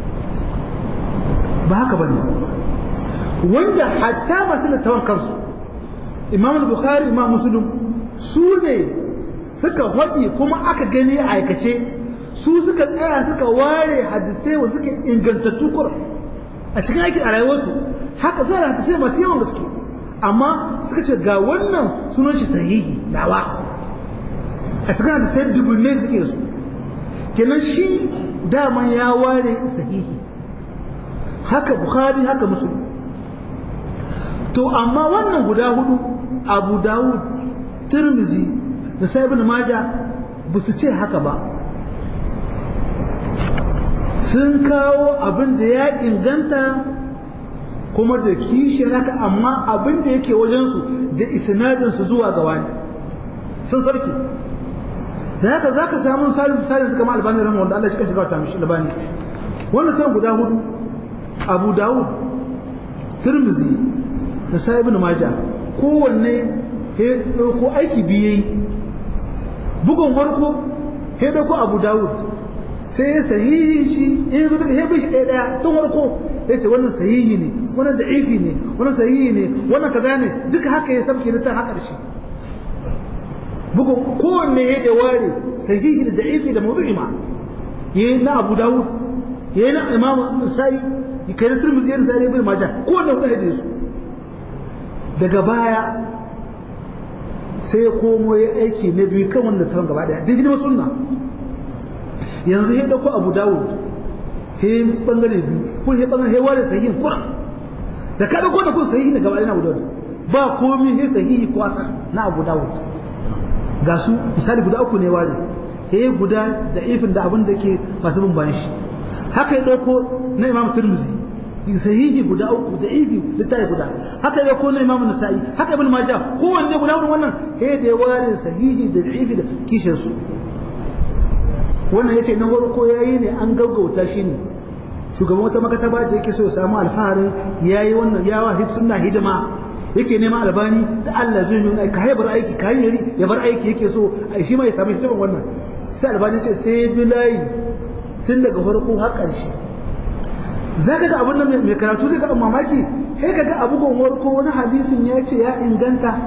ba haka ba ne wanda hatta masu littawan kansu imam bukhari imam muslim su ne suka faɗi kuma aka gani a aikace su suka tsaya suka ware hadisai wa suke ingantattu kur a cikin aikin a rayuwarsu haka suna da hadisai masu yawan gaske amma suka ce ga wannan sunan shi sahihi nawa a cikin hadisai dubunne suke su kenan shi daman ya ware sahihi haka bukhari haka muslim to amma wannan guda hudu abu dawud tirmizi da sai ibn maja ba su ce haka ba sun kawo abin da ya inganta kuma da kishiyar haka amma abin da yake wajensu da isnadinsu zuwa ga wani sun sarki da haka za ka samu misalin misalin su kama albani rahama wanda Allah ya shiga ta mishi albani wannan kan guda hudu abu dawud tirmizi da sa ibn maja kowanne ya ɗauko aiki biye bugun farko ya ɗauko abu dawud sai ya sahihi shi in zo daga hebe shi ɗaya ɗaya tun farko ya ce wannan sahihi ne wannan da'ifi ne wannan sahihi ne wannan kaza ne duka haka ya sabke littafin haka da shi bugun kowanne ya da ware sahihi da da'ifi da mawdu'i ma yayi na abu dawud yayi na imam sa'i kai da turmuzi yana zare bai maja kowanne hudu hadisi su daga baya sai ya komo ya aiki na biyu kan wanda taron gaba daya daidai wasu sunna yanzu ya dauko abu dawud he bangare biyu ko he bangare he ware sahihin kuran da ka dauko da kun sahihi na gaba daya na abu dawud ba komi he sahihi ko asan na abu dawud ga su misali guda uku ne ware he guda da ifin da abin da ke masu bin bayan shi haka ya dauko na imam tirmizi sahihi guda uku da ifi littafi guda haka ya kone imamu nasa'i haka ibn majah kowanne guda wurin wannan he da ya ware sahihi da ifi da kishin su wannan yace na farko yayi ne an gaggauta shi ne shugaban wata makataba da yake so ya samu alfaharin yayi wannan yawa hid sunna hidima yake neman albani da Allah zai nuna ka haibar aiki ka yi ya bar aiki yake so shi ma ya samu hidiman wannan sai albani ce sai bilayi tun daga farko har ƙarshe za ka ga abin nan mai karatu zai ga mamaki sai ka ga abu gonwar ko wani hadisin ya ce ya inganta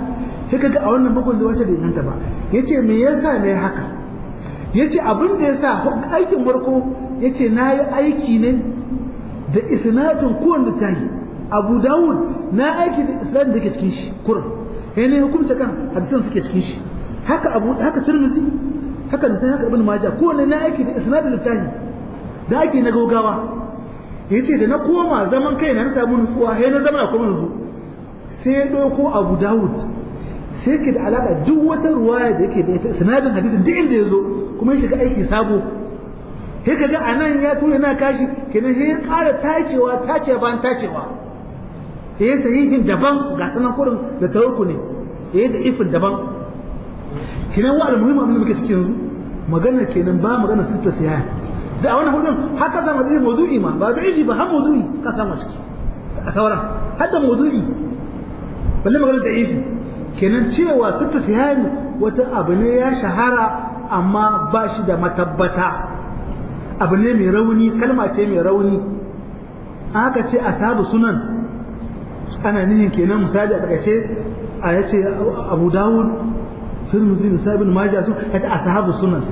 sai kaga a wannan bugun da wata bai inganta ba yace me yasa ne haka yace abin da yasa aikin farko yace nayi aiki ne da isnadin kowanne tayi Abu Dawud na aiki da isnadin da ke cikin shi kurin sai ne hukunta kan hadisan suke cikin shi haka Abu haka Tirmidhi haka da haka Ibn Majah kowanne na aiki da isnadin da tayi da ake na gogawa yace da na koma zaman kai na samu nutsuwa sai na zama kuma nutsu sai ya ɗauko abu dawud sai ke da alaƙa duk wata ruwaya da yake da ita sinadin hadisin duk inda ya zo kuma ya shiga aiki sabo sai ka ga a nan ya tura na kashi kenan sai ya ƙara tacewa tacewa bayan tacewa ya yi sahihin daban ga sanan kurin da tawarku ne ya yi da ifin daban kenan wa almuhimmi abin da muke cikin yanzu magana kenan ba magana sutta siya da a wannan hudun haka zama da mawdu'i ma ba da ba har mawdu'i ka samu ciki a sauran har da mawdu'i balle magana da ifi kenan cewa sitta tihani wata abu ne ya shahara amma ba shi da matabbata abu ne mai rauni kalma ce mai rauni aka ce ashabu sunan ana nihin kenan misali a takaice a yace abu dawud tirmidhi da sabin majah su ita ashabu sunan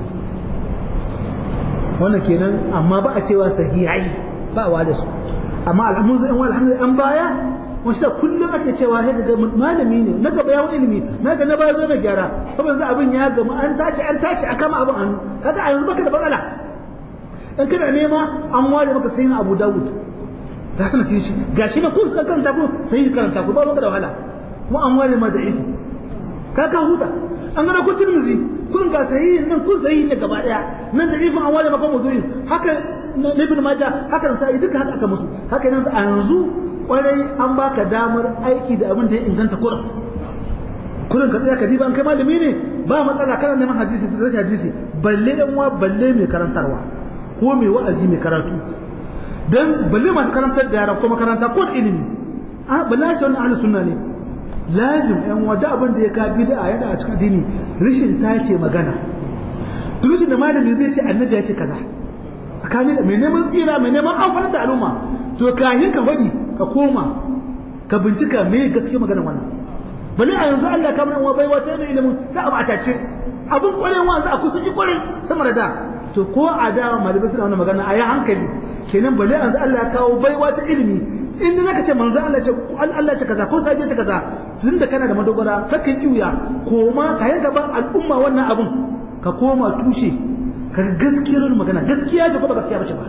wannan kenan amma ba a cewa sahihai ba wa da su amma alhamdulillah an baya wasu kullum ake cewa sai ga malami ne na gaba yawon ilimi na ga na baya zo na gyara saboda abin ya gama an tace an tace a kama abin hannu kaga a yanzu baka da matsala in kana nema an ware maka sayin Abu Dawud za ka nace shi gashi na kun san karanta ku sai karanta ku ba maka da wahala kuma an ware ma da'ifi ka ka huta an gana ku Tirmidhi kun ga sahihin nan kun sahihin ne gaba daya nan da'ifin an ware maka mawdu'i haka Ibn Majah haka sai duka haka aka musu haka nan a yanzu kwarai an baka damar aiki da abin da ya inganta kurin kurin ka tsaya ka diba an kai malami ne ba matsala kana neman hadisi da zai hadisi balle dan wa balle mai karantarwa ko mai wa'azi mai karatu dan balle masu karantar da yaran ko makaranta ko da ilimi a balle ce wannan ahlus sunna ne lazim yan wada abin da ya ka bid'a yana a cikin addini rishin tace magana duk da malami zai ce annabi ya ce kaza tsakanin mai neman tsira mai neman amfani da al'umma to kahin ka faɗi ka koma ka bincika me gaske maganar wannan bali a yanzu Allah kamar wa bai wata ne ilimin za a bata ce abin kwarewa wanzu a kusa ji kware sama da da to ko a da malamai suna wannan magana a yi hankali kenan bali yanzu Allah ya kawo baiwa ta ilimi in da zaka ce manzo Allah ce Allah ce kaza ko sabiya ta kaza tun da kana da madogara kakan kiuya koma ka yanka ba al'umma wannan abun ka koma tushe ka gaskiyar magana gaskiya ce ko ba gaskiya bace ba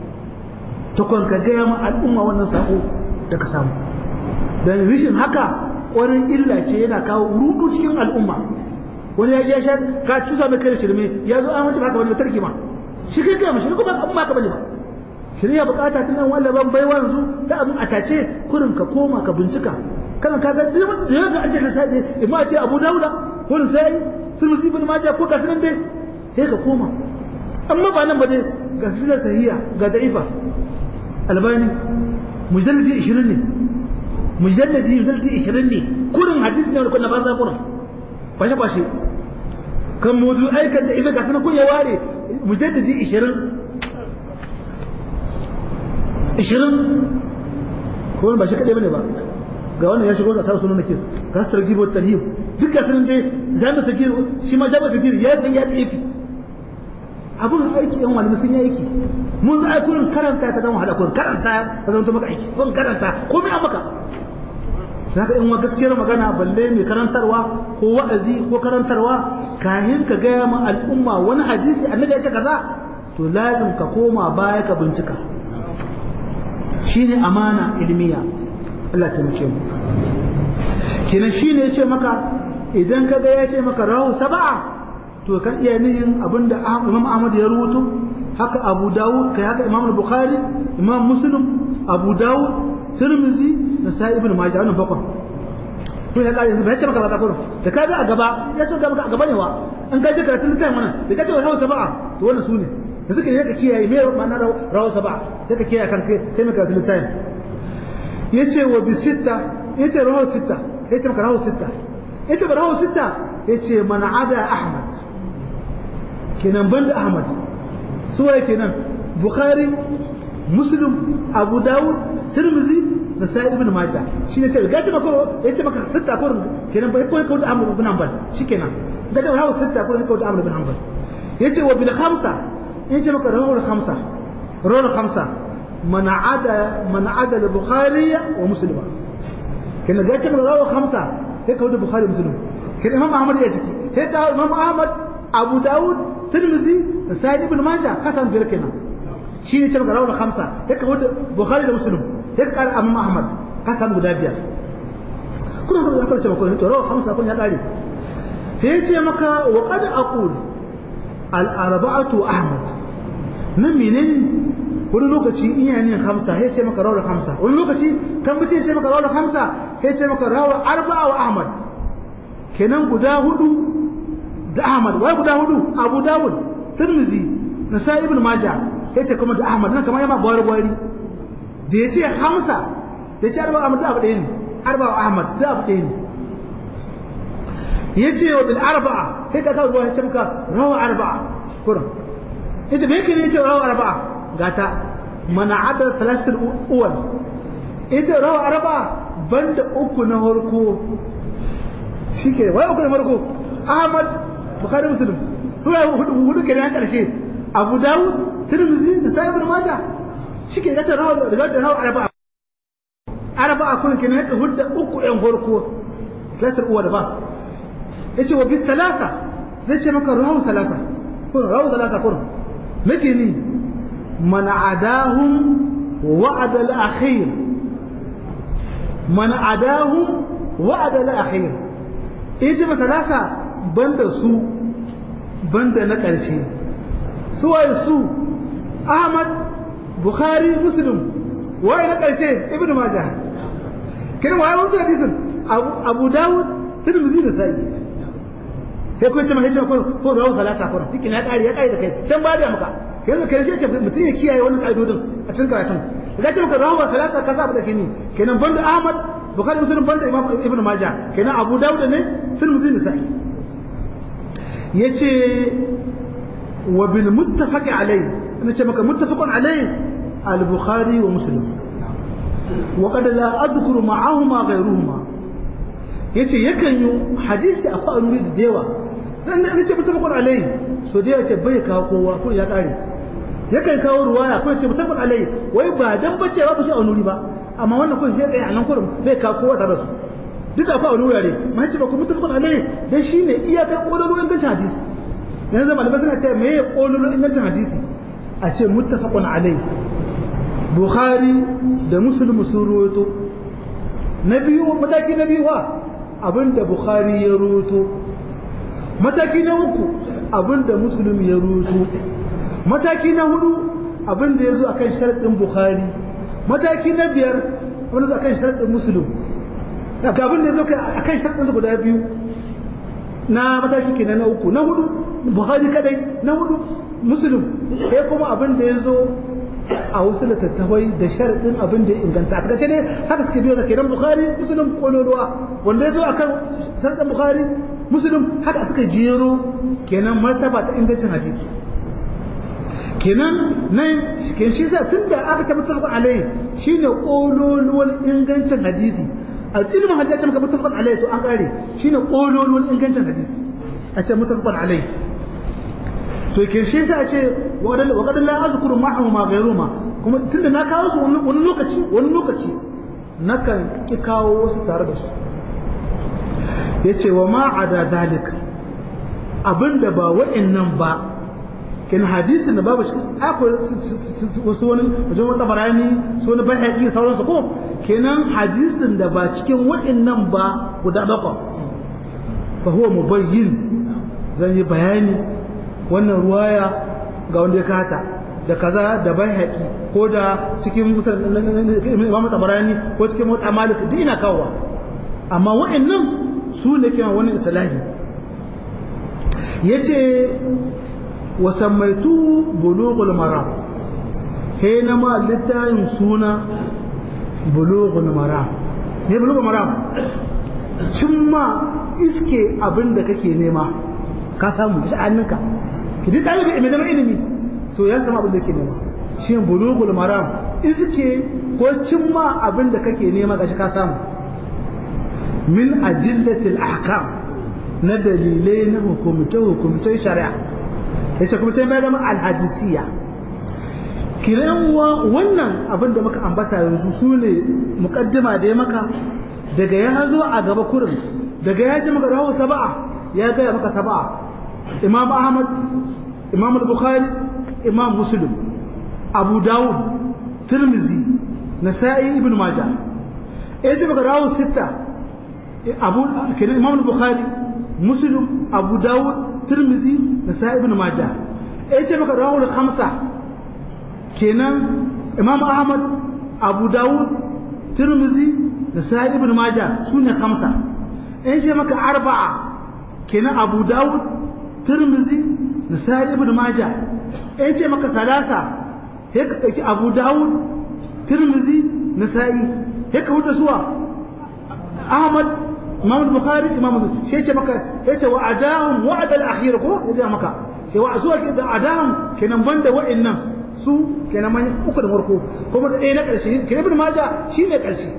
ta kwan ka gaya ma al'umma wannan sako da ka samu don rishin haka wani illa ce yana kawo rudu cikin al'umma wani ya sha ka cusa mai kai shirme ya zo an wuce haka wani tarki ma shi kai gaya mashi kuma abin ba ka bane ba shirya bukata tunan wanda ban baiwa yanzu da abin a tace kurin ka koma ka bincika kana ka ga da ga an ce da sai imma ce Abu Dawuda ko sai Tirmidhi ibn Majah ko kasirin dai sai ka koma amma ba nan ba dai ga sila sahiya ga da'ifa albani mujalladi 20 ne mujalladi mujalladi 20 ne kurin hadisi ne wanda ba sa kurin kwashe kwashe kan mudu aikan da ibe ga sanan kun ya ware mujalladi 20 20 ko ba shi kadai bane ba ga wannan ya shigo ga sa sunan nake ga su targibo tarhib duk ga sanan dai jami'a sakir shi ma jami'a sakir ya san ya tsifi abun aiki yan wani sun yi aiki mun za a kurin karanta ta zama hada kurin karanta ta zama maka aiki kun karanta komai an maka saka in wa gaskiyar magana balle mai karantarwa ko wa'azi ko karantarwa kahin ka gaya ma al'umma wani hadisi annabi ya ce kaza to lazim ka koma baya ka bincika shine amana ilmiya Allah ta muke mu kenan shine ya ce maka idan ka ga ya ce maka rahu sab'a to kan iya nihin abinda Imam Ahmad ya rubuto haka Abu Dawud kai haka Imam Bukhari Imam Muslim Abu Dawud Tirmidhi da Sahih Ibn Majah wannan bakwai ko ya kare yanzu bai ce maka ba kullum da kaga a gaba ya so ga maka a gaba ne wa an ka je karatun littafin wannan da kace wa rawu sab'a to wannan sune da suka yi ka kiyaye me ma'ana rawu sab'a sai ka kiyaye kan kai sai maka karatun littafin yace wa bi sitta yace rawu sitta yace maka rawu sitta yace ba rawu sitta yace man ada Ahmad kenan banda Ahmad suwaye kenan Bukhari Muslim Abu Dawud Tirmidhi da sai ibn majah shine ce ga ce maka ya ce maka sitta ko kenan bai koyi kawai amr ibn hanbal shikenan ga da rawu sitta ko kawai amr ibn hanbal yace wa bil khamsa yace maka rawu khamsa rawu khamsa man ada man ada al bukhari wa muslim kenan ga ce maka rawu khamsa sai kawai bukhari muslim kenan imam ahmad ya ciki sai ka imam ahmad abu daud tirmidhi da sa'id ibn majah kasan biyar kenan shi ne cewa rawar khamsa sai ka wanda bukhari da muslim sai ka kara imam ahmad kasan guda biyar kuna da zaka cewa ko to rawar khamsa kun ya kare sai ya ce maka wa qad aqul al arba'atu ahmad nan menene wani lokaci in yana ne khamsa sai ya ce maka rawar khamsa wani lokaci kan bace ya ce maka rawar khamsa sai ya ce maka rawar arba'a wa ahmad kenan guda hudu da Ahmad wai guda hudu Abu Dawud Tirmidhi Nasa'i ibn Majah yace kuma da Ahmad nan kamar yama gwari gwari da yace Hamsa da yace Arba Ahmad da abu ɗaya ne Arba Ahmad da abu ɗaya ne yace wa bil arba'a sai ka kawo yace maka rawa arba'a kurum yace me yake ne yace rawa arba'a gata mana ada thalathul uwal yace rawa arba'a banda uku na farko shike wai uku na farko Ahmad Bukhari Muslim su ya hudu hudu kenan karshe Abu Dawud Tirmidhi da Sahih Ibn Majah shike ga rawa daga da rawa arba'a arba'a kun kenan ka hudda uku ɗan farko salatul uwa da ba yace wa bi salasa zai ce maka rawu salasa kun rawu salasa kun nake ni man adahum wa'ada al-akhir man adahum wa'ada al-akhir yace mata salasa banda su banda na ƙarshe su waye su Ahmad Bukhari Muslim waye na ƙarshe Ibn Majah kin waye wannan hadisin Abu Abu Dawud Tirmidhi da Sa'i sai ko ce mai ce ko ko rawu salata ko dikin ya kare ya kare da kai can ba da maka yanzu karshe ce mutum ya kiyaye wannan kaidodin a cikin karatun idan ce maka rawu salata ka sa da kini kenan banda Ahmad Bukhari Muslim banda Imam Ibn Majah kenan Abu Dawud ne Tirmidhi da Sa'i yace wa bil muttafaq alayhi ana ce maka muttafaqun alayhi al-Bukhari wa Muslim wa qad la adhkuru ma'ahuma ghayruhuma yace yakan yi hadisi a fa'anuri da yawa dan ne ce muttafaqun alayhi so da yace bai kawo kowa ko ya kare yakan kawo ruwaya ko yace muttafaqun alayhi wai ba dan bace ba shi a nuri ba amma wannan ko sai tsaye a nan kurum bai kawo kowa tare da su duk da fa wani wurare ma ce ba ku muttafaqun alayhi dan shine iyakar kololo ingancin hadisi yanzu malamai suna cewa me ya kololo ingancin hadisi a ce muttafaqun alayhi bukhari da muslim sun ruwato na biyu mataki na biyu wa abinda bukhari ya ruwato mataki na uku abinda muslim ya ruwato mataki na hudu abinda ya zo akan sharadin bukhari mataki na biyar wanda zo akan sharadin muslim ga abin da ya zo a kan sharɗinsa guda biyu na mataki kenan na uku na hudu buhari kadai na hudu musulun sai kuma abin da ya zo a wasu littattafai da sharaɗin abin da ya inganta a takaice ne haka suke biyo da kenan bukhari musulun kololuwa wanda ya zo a kan sharaɗin bukhari musulun haka suka jero kenan martaba ta ingancin hadisi kenan nan kenan shi sa tunda aka tabbatar alai shine kololuwar ingancin hadisi ilimin hadisi ce maka mutafaqan alai to an kare shine kololuwar ingancin hadisi a ce mutafaqan alai to ke shi sai a ce wa qad la azkuru ma'ahu ma ghayruma kuma tunda na kawo su wani lokaci wani lokaci nakan ki kawo wasu tare da su yace wa ma ada dalik abinda ba wa'annan ba kin hadisin da babu cikin akwai wasu wani wajen wata barani su wani bayhaqi sauransu ko kenan hadisin da ba cikin waɗannan ba guda bakwai fa huwa mubayyin zan yi bayani wannan ruwaya ga wanda ya kata da kaza da bayhaqi ko da cikin imam tabarani ko cikin mota malik duk ina kawowa amma waɗannan su ne kenan wani islahi yace wasammaitu bulughul maram he na ma littayin suna bulughul maram ne bulughul maram cimma iske abin da kake nema ka samu shi hannunka ki duk ɗalibi mai zama ilimi to ya samu abin da ke nema shi bulughul maram iske ko cimma abin da kake nema gashi ka samu min adillatil ahkam na dalilai na hukumce hukumcen shari'a yace kuma sai mai da alhadisiya kiranwa wannan abin da muka ambata yanzu su ne mukaddima da ya maka daga ya zo a gaba kurin daga ya ji maka rahu saba'a ya gaya maka saba'a imam ahmad imam al-bukhari imam muslim abu dawud tirmizi nasa'i ibn majah ya ji maka rahu sita abu kenan imam al-bukhari muslim abu dawud tirmizi nasa'i ibn majah ya ji maka rahu khamsa kenan imam ahmad abu dawud tirmizi da sa'id ibn majah sune khamsa in ce maka arba'a kenan abu dawud tirmizi da sa'id ibn majah in ce maka salasa sai ka dauki abu dawud tirmizi nasa'i sai ka huta suwa ahmad imam bukhari imam muslim sai ce maka yace wa adahum wa'd al-akhir ko ya maka sai wa zuwa da adahum kenan banda wa'annan su kenan manyan uku da farko kuma da ɗaya na ƙarshe ke ibn maja shi ne ƙarshe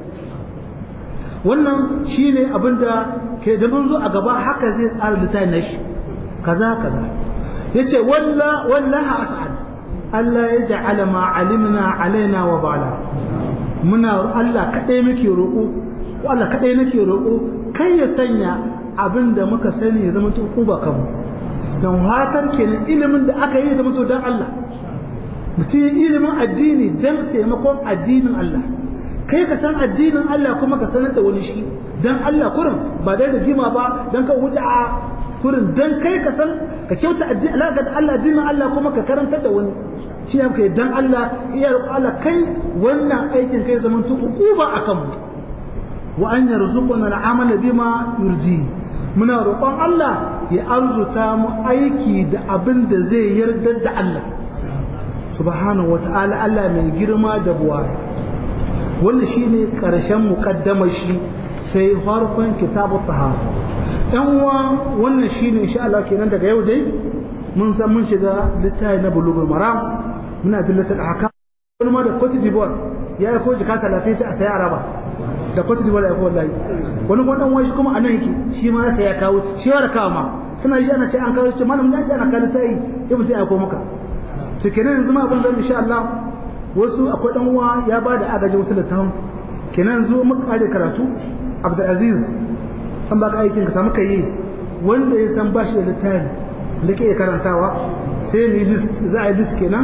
wannan shi ne abinda ke da mun zo a gaba haka zai tsara littafin na shi kaza kaza ya ce wallaha as'ad Allah ya ja'ala ma alimna alaina wa bala muna Allah kaɗai muke roƙo ko Allah kaɗai nake roƙo kai ya sanya abin da muka sani ya zama to ba kanmu don hatar kenan ilimin da aka yi ya zama to don Allah mutum ilimin addini don taimakon addinin Allah kai ka san addinin Allah kuma ka sanar da wani shi don Allah kurin ba dai da jima ba don ka wuce a kurin don kai ka san ka kyauta alaƙa da Allah addinin Allah kuma ka karantar da wani shi ne kai don Allah iya roƙo Allah kai wannan aikin kai zaman tu uquba akan mu wa an yarzuquna al'amala bima yurdi muna roƙon Allah ya arzuta mu aiki da abin da zai yarda da Allah subhanahu wata'ala Allah mai girma da buwa wannan shine karshen muqaddamar shi sai farkon kitabu tahara dan uwa wannan shine insha Allah kenan daga yau dai mun san mun shiga littafi na bulugul maram muna dillatul ahkam wani ma da Cote d'Ivoire ya yi ko jika 30 sai a saya araba da Cote d'Ivoire ya ko wallahi wani kuma dan wani kuma anan yake shi ma sai ya kawo shi ya kawo ma suna ji ana ce an kawo ce malam ya ce ana kawo tayi ya mutum ya ko maka kenan yanzu ma abin zan insha Allah wasu akwai dan uwa ya ba da agaji wasu da tahun kenan yanzu muka kare karatu Abdul Aziz an baka aikin ka samu kai wanda ya san bashi da littafi da ke karantawa sai ni list za a yi list kenan